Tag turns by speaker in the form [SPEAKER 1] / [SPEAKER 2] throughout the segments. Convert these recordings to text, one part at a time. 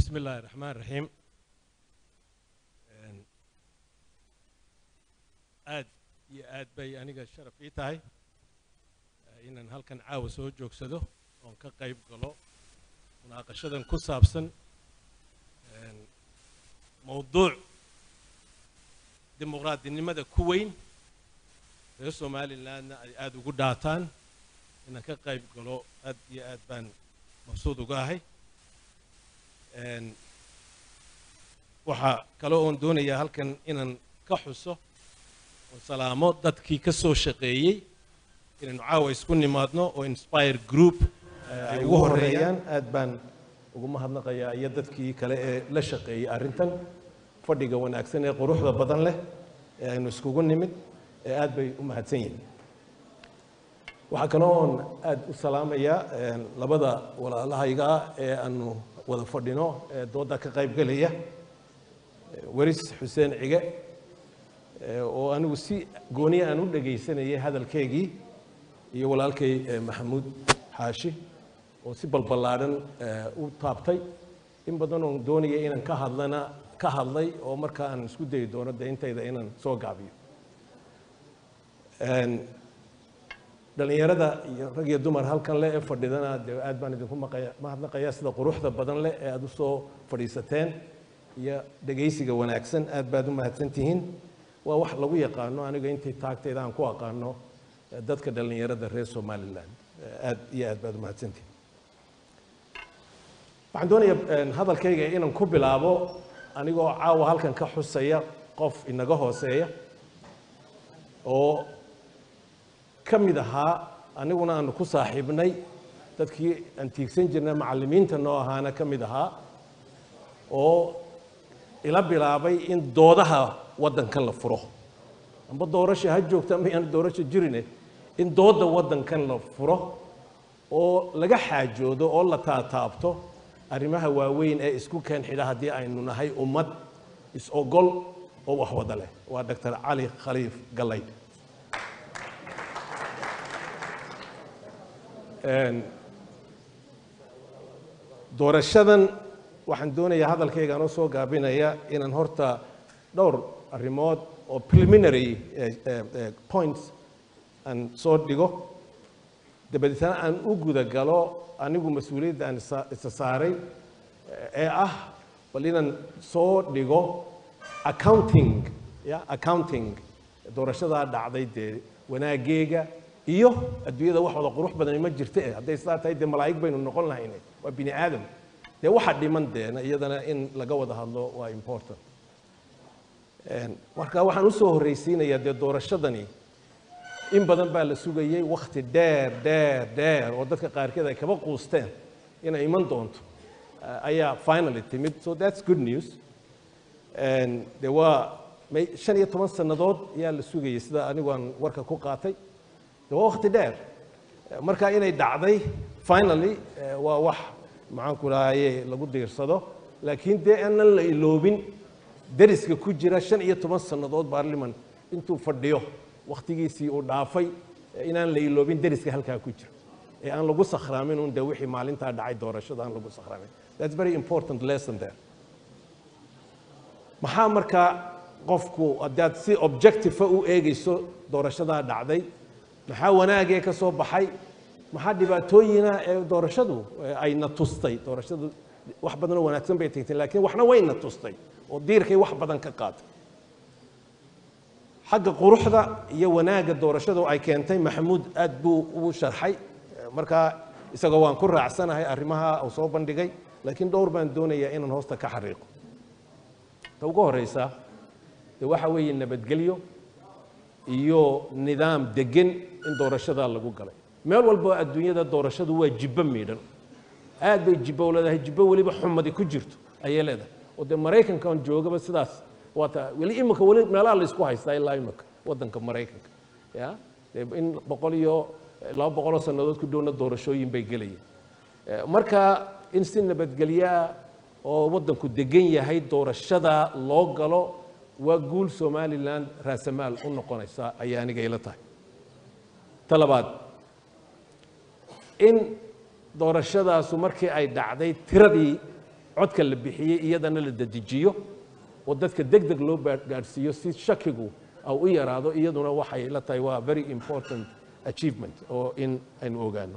[SPEAKER 1] بسم الله الرحمن الرحيم aad iyo aad bay aniga sharaf ii tahay inaan halkan caawa soo joogsado oon ka qayb galo munaaqashadan ku saabsan mowduuc dimuqraadinimada ku weyn reer somalilandna ay aada ugu dhaataan inaan ka qayb galo aad iyo aad baan mabsuud uga ahay waxaa kale oon doonayaa halkan inaan ka xuso oo salaamo dadkii ka soo shaqeeyey inaynu caawa isku nimaadno oo inspire group ay ugu horeeyaan aad baan ugu mahadnaqayaa iyo dadkii kale ee la shaqeeyey arrintan fadhiga wanaagsan ee quruxda badan leh ee aynu iskugu nimid ee aad bay u mahadsan yihiin waxaa kaloo oon aad u salaamayaa labada walaalahayga ah ee aanu wada fadhino ee doodda ka qayb gelaya weris xuseen cige oo anigu si gooniya aan u dhegaysanayay hadalkeygii iyo walaalkay maxamuud xaashi oo si balballaadhan u taabtay in badan oon doonaya inaan ka hadlana ka hadlay oo markaa aan isku dayi doono dee intayda inaan soo gaabiyo dhallinyarada iyo rag iyo dumar halkan leh ee fadhidana dee aad baan idinku maqaya mahadnaqayaa sida quruxda badan leh ee aada u soo fadhiisateen iyo dhegaysiga wanaagsan aad baad u mahadsan tihiin waa wax lagu yaqaano aniga intii taagtayda aan ku aqaano dadka dhallinyarada reer somaliland aad iyo aad baad u mahadsantihiin waxaan doonayaa hadalkayga inaan ku bilaabo anigoo caawa halkan ka xusaya qof inaga hooseeya oo ka mid ahaa aniguna aanu ku saaxiibnay dadkii aan tiigsan jirnay macallimiinta noo ahaana ka mid ahaa oo ila bilaabay in doodaha waddankan la furo amba doorasha ha joogto ama yaan doorasha jirine in doodda waddankan la furo oo laga xaajoodo oo la taataabto arrimaha waaweyn ee isku keen xidha haddii aynu nahay ummad is-ogol oo wax wada leh waa doctor cali khaliif gallaydh doorashadan waxaan doonayaa hadalkaygaan u soo gaabinaya inaan horta dhowr arrimood oo preliminary points aan soo dhigo dabadeetna aan u guda galo anigu mas-uuliyadda aan isa saaray ee ah bal inaan soo dhigo accounting ya accounting doorashadaa dhacday dee wanaageega iyo adduunyada wax wada qurux badan ma jirta eh hadday sidaa tahay dee malaa'ig baynu noqon lahayne waa bini aadam dee waxa dhiman deena iyadana in laga wada hadlo waa important marka waxaan u soo horraysiinayaa dee doorashadani in badan baa la sugayey wakhti dheer dheer dheer oo dadka qaarkeed ay kaba quusteen inay iman doonto ayaa finally timid so that's good news dee waa shan iyo toban sannadood ayaa la sugayey sida anigu aan warka ku qaatay dee waa wakhti dheer marka inay dhacday finally waa wax maxaanku rahaye lagu diirsado laakiin dee aanan la iloobin dariska ku jira shan iyo toban sannadood baarliman intuu fadhiyo wakhtigiisii uu dhaafay inaan la iloobin dariska halkaa ku jira ee aan lagu sakhraamin un de wixii maalintaa dhacay doorashada aan lagu sakhraamin that's very important lesson there maxaa markaa qofku haddaad si objective u eegayso doorashadaa dhacday maxaa wanaagee ka soo baxay maxaa dhibaatooyina ee doorashadu ayna tustay doorashadu wax badanoo wanaagsan bay tagtay laakiin waxna wayna tustay oo diirkay wax badan ka qaatay xagga quruxda iyo wanaagga doorashadu ay keentay maxamuud aad buu u sharxay markaa isagoo waan ku raacsanahay arrimaha uu soo bandhigay laakiin dhowr baan doonayaa inaan hoosta ka xariiqo ta ugu horreysa de waxa weeye nabadgelyo iyo nidaam degan in doorashadaa lagu galay meel walba adduunyada doorashadu waa jibbo miidhan aad bay jibbo u leedahay jibbo weliba xumadi ku jirto ayay leedahay oo dee maraykankan joogaba sidaas waata weli imika weli meelaha la isku haystaa ilaa imika waddanka maraykanka ya dee in boqol iyo laba boqoloo sannadood ku dhowna doorashooyin bay gelayeen marka in si nabadgelyaa oo waddanku degan yahay doorashada loo galo waa guul somalilan raasamaal u noqonaysa ayay aniga ila tahay ta labaad in doorashadaasu markii ay dhacday tiradii
[SPEAKER 2] codka la bixiyey iyadana la dedejiyo oo dadka deg deg loo baa- gaadhsiiyo si shakigu au u yaraado iyaduna waxay la tahay waa very important achievement oo in aynu ogaano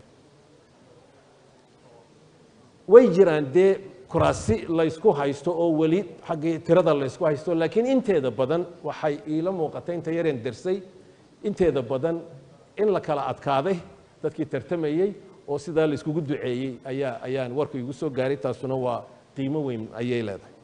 [SPEAKER 2] way jiraan dee kuraasi laysku haysto oo weli xaggii tirada laysku haysto laakiin inteeda badan waxay iila muuqatay inta yareen dersay inteeda badan in la kala adkaaday dadkii tartamayey oo sidaa layskugu duceeyey ayaa ayaan warku igu soo gaaray taasuna waa qiimo weyn ayay leedahay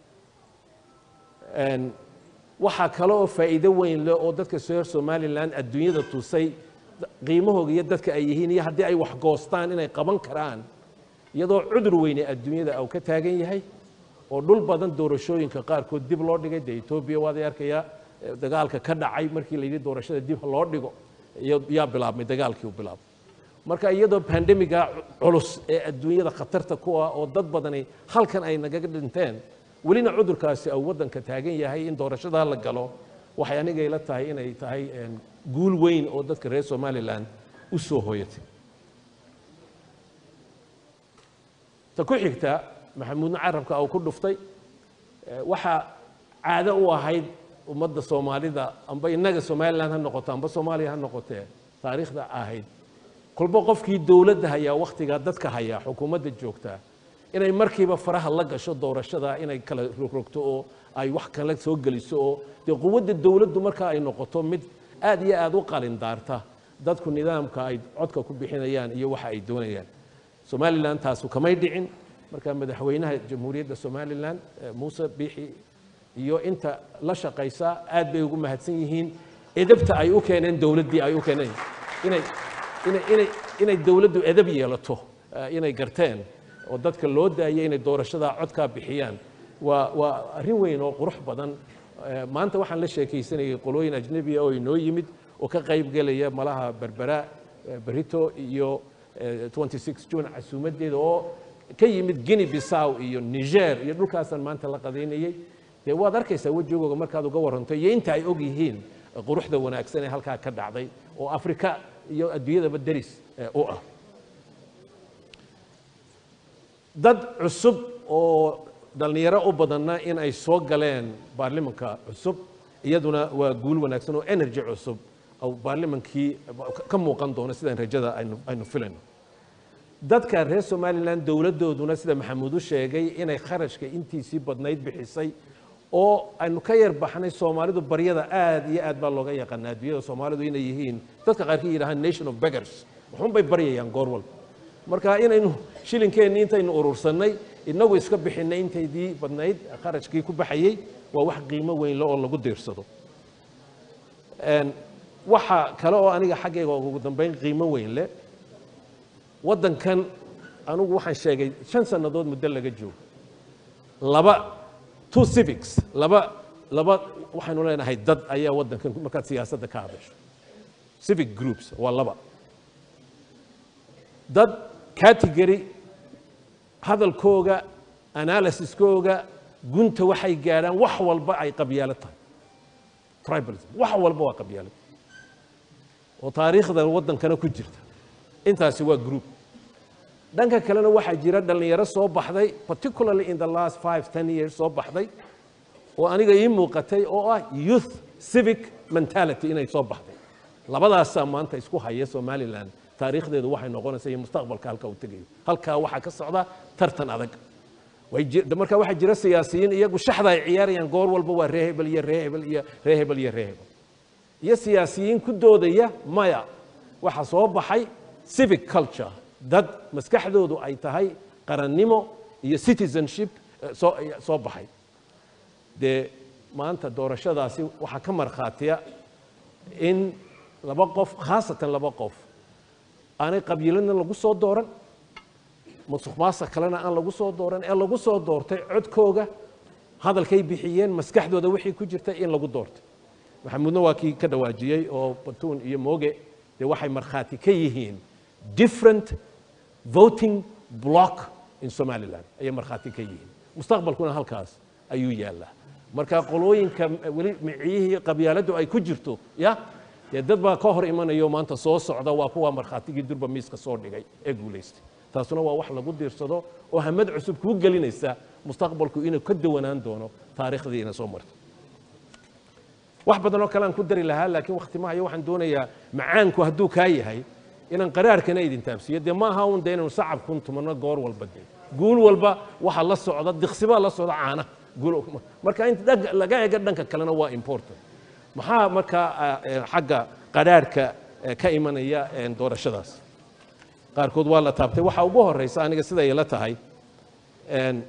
[SPEAKER 2] Een, waxaa kale oo faa'iido weyn leh oo dadka reer somalilan adduunyada tusay qiimahooga iyo dadka ay yihiin iyo haddii ay wax goostaan inay qaban karaan iyadoo cudur weyne adduunyada uu ka taagan yahay oo dhul badan doorashooyinka qaarkood dib loo dhigay dee etoobiya waad arkayaa eh, dagaalka ka dhacay markii la yidhi doorashada dib ha loo dhigo iyo- yaa bilaabmay dagaalkii u bilaabmay marka iyadoo pandemiga culus ee adduunyada khatarta ku ah oo dad badani halkan ay nagaga dhinteen welina cudurkaasi uu waddanka taagan yahay in doorashadaa la galo waxay aniga ila tahay inay tahay een, guul weyn oo dadka reer somalilan u soo hooyatay ta ku xigta maxamuudna carabka uu ku dhuftay eh, waxaa caado u ahayd ummadda soomaalida amba innaga somalilan ha noqoto amba soomaaliya ha noqotee taariikhda ahayd kolba qofkii dowladda hayaa wakhtigaa dadka hayaa xukuumadda joogtaa inay markiiba faraha la gasho doorashada inay kala rogrogto oo ay wax kale soo geliso oo dee quwadda dowladdu marka ay noqoto mid aad iyo aad u qalindaarta dadku nidaamka ay codka ku bixinayaan iyo waxa ay doonayaan somalilan taasu kamay dhicin marka madaxweynaha jamhuuriyadda somalilan eh, muuse biixi iyo inta la shaqaysa aad bay ugu mahadsan yihiin edabta ay u keeneen dowladdii ay u keeneen inay inay inay inay dowladdu edab yeelato eh, inay garteen oo dadka loo daayay inay doorashada codkaa bixiyaan waa waa arrin weyn oo qurux badan Eh, maanta waxaan la sheekaysanayay qolooyin ajnabiya oo inoo yimid oo ka qayb gelaya malaha berbera eh, berito iyo eh, 26 june casuumadeeda oo ka yimid guinea bissaw iyo niger iyo dhulkaasaan maanta la qadaynayey dee waad arkaysaa wejigooga markaad uga waranto iyo inta ay og yihiin eh, quruxda wanaagsan ee halkaa ka dhacday oo afrika iyo adduunyadaba deris eh, u ah dad cusub oo dhallinyaro u badanna in ay soo galeen baarlimanka cusub iyaduna waa guul wanaagsan oo energy cusub oo baarlimankii ka muuqan doono sidaan rajada aynu aynu filayno dadka reer somalilan dowladdooduna sida maxamuud u sheegay inay kharashka intiisii badnayd bixisay oo aynu ka yar baxnay soomaalidu baryada aad iyo aad baa looga yaqaanaa adduunyada soomaalidu inay yihiin dadka qaarkii yidhahaan nation of beggars waxun bay baryayaan goor walba marka inaynu shilinkeenni intaynu urursannay inagu iska bixinay intaydii badnayd kharashkii ku baxayey waa wax qiimo weyn le oo lagu diirsado Een, waxa kale oo aniga xaggayga ugu dambeyn qiimo weyn leh waddankan anigu waxaan sheegay shan sannadood muddo laga joogo laba two civics laba laba waxaynu leenahay dad ayaa waddankan markaad siyaasadda ka hadasho civic groups waa laba dad category hadalkooga analysiskooga gunta waxay gaadhaan wax walba ay qabyaalo tahay tribalism wax walba waa qabyaalad oo taariikhda waddankana ku jirta intaasi waa group dhanka kalena waxaa jira dhallinyaro soo baxday particularly in the last five ten years soo baxday oo aniga ii muuqatay oo ah youth civic mentality inay soo baxday labadaasaa maanta isku haya somaliland taariikhdeedu waxay noqonaysaa iyo mustaqbalka halka uu tegayo halkaa waxaa ka socda tartan adag way ji- marka waxaa jira siyaasiyiin iyagu shaxda ay ciyaarayaan goor walba waa ree hebel iyo ree hebel iyo ree hebel iyo ree hebel iyo siyaasiyiin ku doodaya maya waxaa soo baxay civic culture dad maskaxdoodu ay tahay qarannimo iyo citizenship eh, soo soo baxay dee maanta doorashadaasi waxaa ka markhaatiya in laba qof khaasatan laba qof aanay qabiilana lagu soo dooran musuq maasuq kalena aan lagu soo dooran ee lagu soo doortay codkooga hadalkay bixiyeen maskaxdooda wixii ku jirta in lagu doortay maxamuudna waa kii ka dhawaajiyey oo batuun iyo mooge dee waxay markhaati ka yihiin different voting block in somaliland ayay markhaati ka yihiin mustaqbalkuna halkaas ayuu yaallaa marka qolooyinka weli miciyihii qabyaaladdu ay ku jirto ya dee dad baa ka hor imanayo maanta soo socda waa kuwa markhaatigii durba miiska soo dhigay ee guulaystay taasuna waa wax lagu diirsado oo hamad cusub kuu gelinaysa mustaqbalku inuu ka dawanaan doono taariikhdii ina soo martay wax badan oo kale aan ku dari lahaa laakiin wakti ma hayo waxaan doonayaa macaanku hadduu kaa yahay inaan qaraarkana idin taabsiiyo dee ma aha un dee inaynu sacab kun tumanno goor walba dee guul walba waxa la socda diqsibaa la socda caana guul marka in dhag- laga ega dhanka kalena waa important maxaa markaa ah, eh, xagga qaraarka eh, ka imanaya eh, doorashadaas qaarkood waa la taabtay waxa ugu horeysa aniga sida ila tahay een,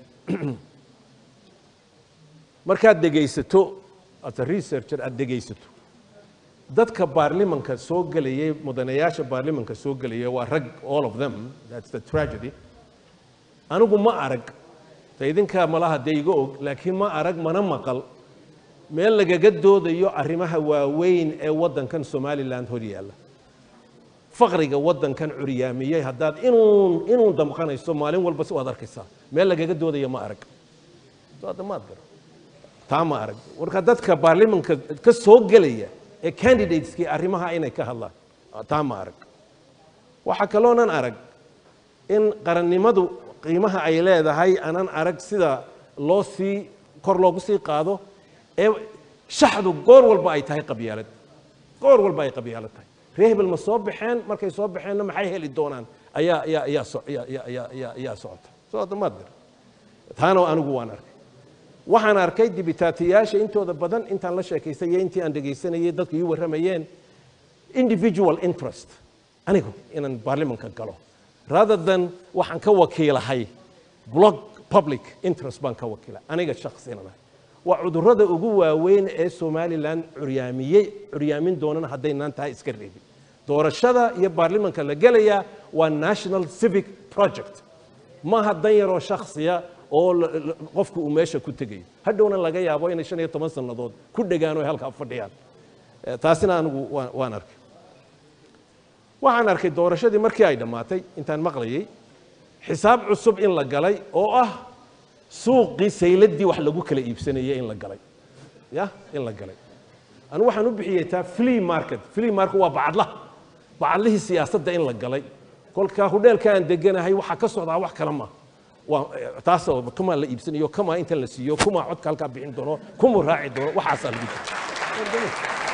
[SPEAKER 2] markaad dhegaysato as a researcher aad dhegaysato dadka baarlimanka soo gelayay mudanayaasha baarlimanka soo gelaya waa rag all of them that's the tragedy anigu ma arag ta idinka malaha dee iga og laakiin ma arag mana maqal meel lagaga doodayo arrimaha waaweyn ee waddankan somaliland hor yaalla faqriga waddankan curyaamiyey haddaad inuun inuun damqanayso maalin walba si waad arkaysaa meel lagaga doodayo ma arag soo hadda maad gara taa ma arag marka dadka baarlimanka ka soo gelaya ee candidateskii arrimaha inay ka hadlaan taa ma arag waxaa kaloonan arag in qarannimadu qiimaha ay leedahay aanan arag sida loo sii kor loogu sii qaado ee shaxdu goor walba ay tahay qabyaalad goor walba ay qabyaalad tahay reer hebel ma soo baxeen markay soo baxeenna maxay heli doonaan ayaa ayaa ayaa so- ayaa ayaa ayaa ayaa ayaa socota soo hadda maad gar taana anigu waan arkay waxaan arkay dibitaatiyaasha intooda badan intaan la sheekaystay iyo intii aan dhegaysanayay dadku ii warramayeen individual interest anigu inaan baarlimanka galo rather than waxaan ka wakiilahay block public interest baan ka wakiilay aniga shakhsinanahay waa cudurrada ugu waaweyn ee somaliland curyaamiyey curyaamin doonana haddaynaan tahay iska reebin doorashada iyo baarlimanka la gelaya waa national civic project maaha dan yaroo shakhsiya oo la- la- qofku uu meesha ku tegayo hadhowna laga yaabo inay shan iyo toban sannadood ku dhegaan oo halkaa fadhiyaan Eh, taasina anigu waan waan arkay waxaan arkay doorashadii markii ay dhammaatay intaan maqlayay xisaab cusub in la galay oo ah suuqii sayladii wax lagu kala iibsanayay in la galay ya in la galay anu waxaan u bixiyey taa flea market flea market waa bacadlaha bacadlihii siyaasadda in la galay kolka hudheelka aan deganahay waxaa ka socdaa wax kale ma waa eh, taasoo kumaa la iibsanayo kumaa inta la siiyo kumaa codka halkaa bixin doono kumuu raaci doono waxaasaa lagu jira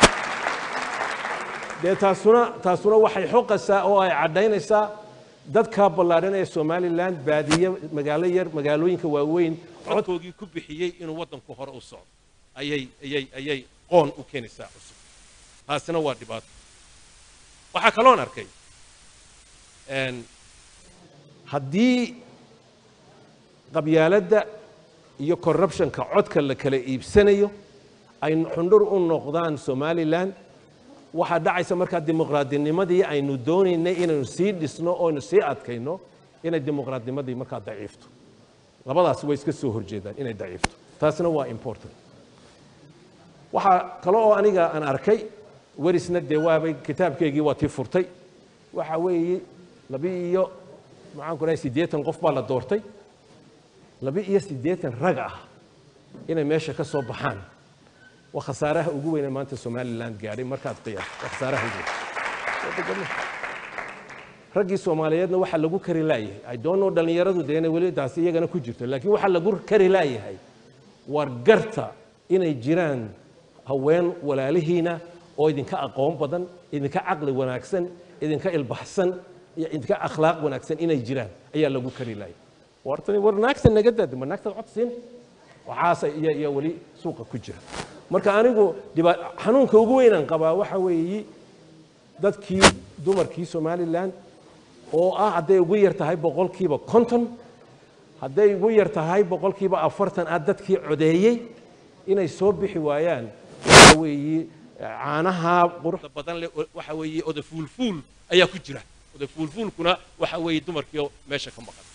[SPEAKER 2] dee taasuna taasuna waxay xoqaysaa oo ay cadhaynaysaa dadka ballaadhan ee somaliland baadiye magaalo yar magaalooyinka waaweyn codkoogii ku bixiyey inuu waddanku hore u socdo ayay ayay ayay qoon u keenaysaa cusub taasina waa dhibaato waxaa kaloon arkay een, haddii qabyaaladda iyo corruptionka codka la kala iibsanayo ay xundhur u noqdaan somaliland waxaa dhacaysa markaa dimuqraadinimadii aynu doonaynay inaynu sii dhisno oo aynu sii adkayno inay dimuqraadnimadii markaa daciifto labadaas way iska soo horjeedaan inay daciifto taasina waa important waxaa kale oo aniga aan arkay werisna dee waabay kitaabkeygii waa tii furtay waxa weeye labi iyo maxaan ku dhahay siddeetan qof baa la doortay labi iyo siddeetan rag ah inay meesha ka soo baxaan waa khasaaraha ugu weyne maanta somaliland gaadhay markaad qiyaas waa khasaaraha ugu weyn raggii soomaaliyeedna waxaa lagu kari laayahay i don't know dhallinyaradu dee inay weli taasi iyagana ku jirto laakiin waxaa lagu kari laayahay war garta inay jiraan haween walaalihiina oo idinka aqoon badan idinka caqli wanaagsan idinka ilbaxsan iyo idinka akhlaaq wanaagsan inay jiraan ayaa lagu kari laayay wartani war naagta naga daada ma naagtaad cod siin waxaasa iyo iyo weli suuqa ku jira marka anigu dhiba- xanuunka ugu weynaan qabaa waxa weeyi dadkii dumarkii somaliland oo ah hadday ugu yar tahay boqolkiiba konton hadday ugu yar tahay boqolkiiba afartan ah dadkii codeeyey inay soo bixi waayaan waxa weeyi caanaha quruxda badan leh oo- waxa weeye oda fuulfuul ayaa ku jira oda fuulfuulkuna waxa weeye dumarkii oo meesha ka maqan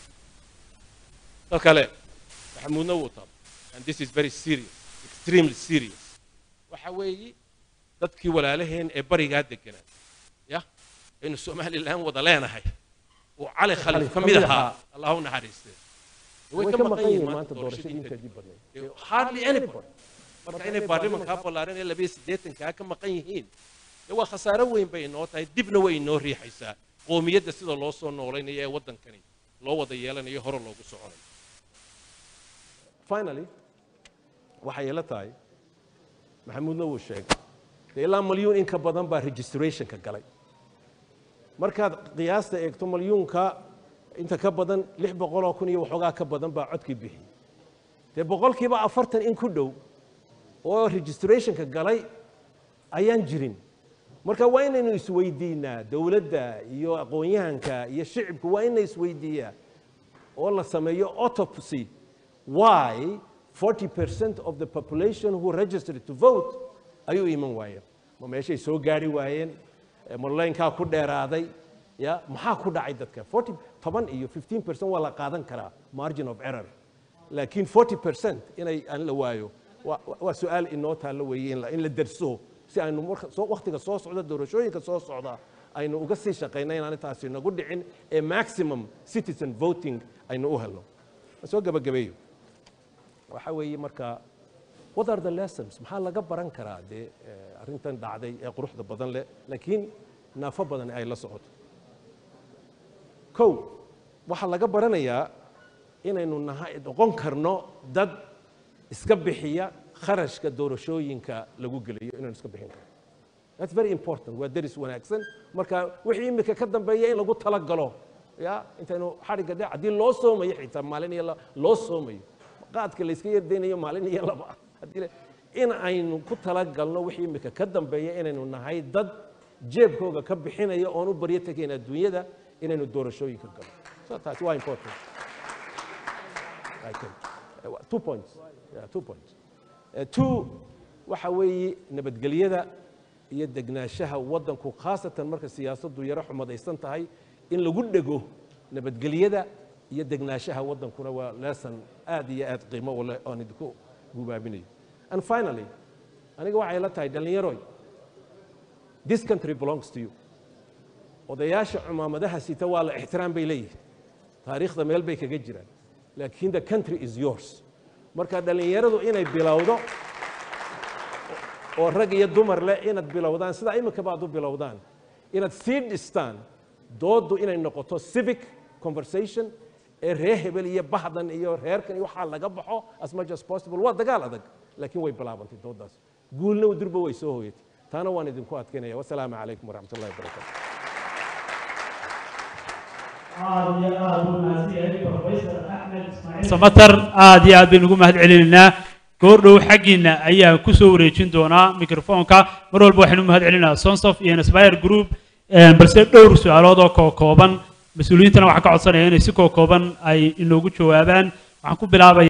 [SPEAKER 2] dad kale maxamuudna wuu taab and this is very serious extremely serious waxa weeye dadkii walaalaheen ee barigaa deganaa ya aynu somaliland wada leenahay oo cali khalif ka mid ahaa allah u naxariistee way ka maqan yihiin maanta doorashadii inteedii badnayd hardly anybody marka inay baarlimankaa ballaaran ee labiyo siddeetankaa ka maqan yihiin dee waa khasaaro weyn bay inoo tahay dibna way inoo riixaysaa
[SPEAKER 1] qoomiyadda sida loo soo noolaynayo ee waddankani loo wada yeelanayo hore loogu soconayo
[SPEAKER 2] finally waxay ila tahay maxamuudna wuu sheegay dee ilaa malyuun in ka badan baa registrationka galay markaad qiyaasta eegto malyuunka inta ka badan lix boqoloo kun iyo waxoogaa ka badan baa codkii bixiyey dee boqolkiiba afartan in ku dhow oo registrationka galay ayaan jirin marka waa inaynu isweydiinaa dowladda iyo aqoon-yahanka iyo shicibku waa inay isweydiiyaa oo la sameeyo autopsy why 40% of the population who registered to vote ayuu iman waayeen ma meeshay soo gaari waayeen marleynkaa ku dheeraaday ya maxaa ku dhacay dadka 40 toban iyo 15% waa la qaadan karaa margin of error laakiin 40% inay aan la waayo waa waa su-aal inoo taallo weeye in la in la derso si aynu marka soo waqtiga soo socda doorashooyinka soo socda aynu uga sii shaqayna inaan intaasi nagu dhicin ee maximum citizen voting aynu u helno soo gabagabeeyo waxa weeye marka what are the lessons maxaa laga baran karaa dee arrintan dhacday ee quruxda badan leh laakiin naafo badan ay la socoto kow waxaa laga baranayaa inaynu nahay noqon karno dad iska bixiya kharashka doorashooyinka lagu geliyo inaynu iska bixin karno that's very important waa deris wanaagsan marka wixii imika ka dambeeya in lagu talagalo ya intaynu xadhigga dhe haddii loo soomayo xitaa maalin iyo loo soomayo qaadka la iska yardaynayo maalin iyo laba haddii in aynu ku talagalno wixii imika ka dambeeya inaynu nahay dad jeebkooga ka bixinaya oon u baryo tegayn adduunyada inaynu doorashooyinka galo so taasi waa important I think. Uh, two points yeah, two points uh, two waxa weeye nabadgelyada iyo degnaanshaha waddanku khaasatan marka siyaasaddu yaro xumadaysan tahay in lagu dhego nabadgelyada iyo degnaanshaha waddankuna waa lesson aad iyo aad qiimo u leh oon idinku gubaabinayo and finally aniga waxay la tahay dhallinyaroy this country belongs to you odayaasha cumaamadaha sita waa la ixtiraam bay leeyihin taariikhda meel bay kaga jiraan laakiin the country is yours marka dhallinyaradu inay bilowdo oo rag iyo dumar leh inaad bilowdaan sidaa iminka baad u bilowdaan inaad sii dhistaan dooddu inay noqoto civic conversation ee reer hebel iyo bahdan iyo reerkan iyo waxaa laga baxo as much as possible waa dagaal adag laakiin way bilaabantay dooddaas guulna durba way soo hoyatay taana waan idinku adkaynaya wasalaamu calaykum waraxmat ullahi wabarakaatu
[SPEAKER 3] aad iyo aad u mahadsanyahay professor axmed ismaaciil
[SPEAKER 4] samatar aad iyo aad baynu ugu mahad celinaynaa goordhow xaggiina ayaan ku soo wareejin doonaa mikrofoonka mar walba waxaynu mahad celinaa sonsof iyo inspire group balse dhowr su-aalood oo kookooban mas-uuliyiintana waxaan ka codsanaya inay si kookooban ay inoogu jawaabaan waxaan ku bilaabaya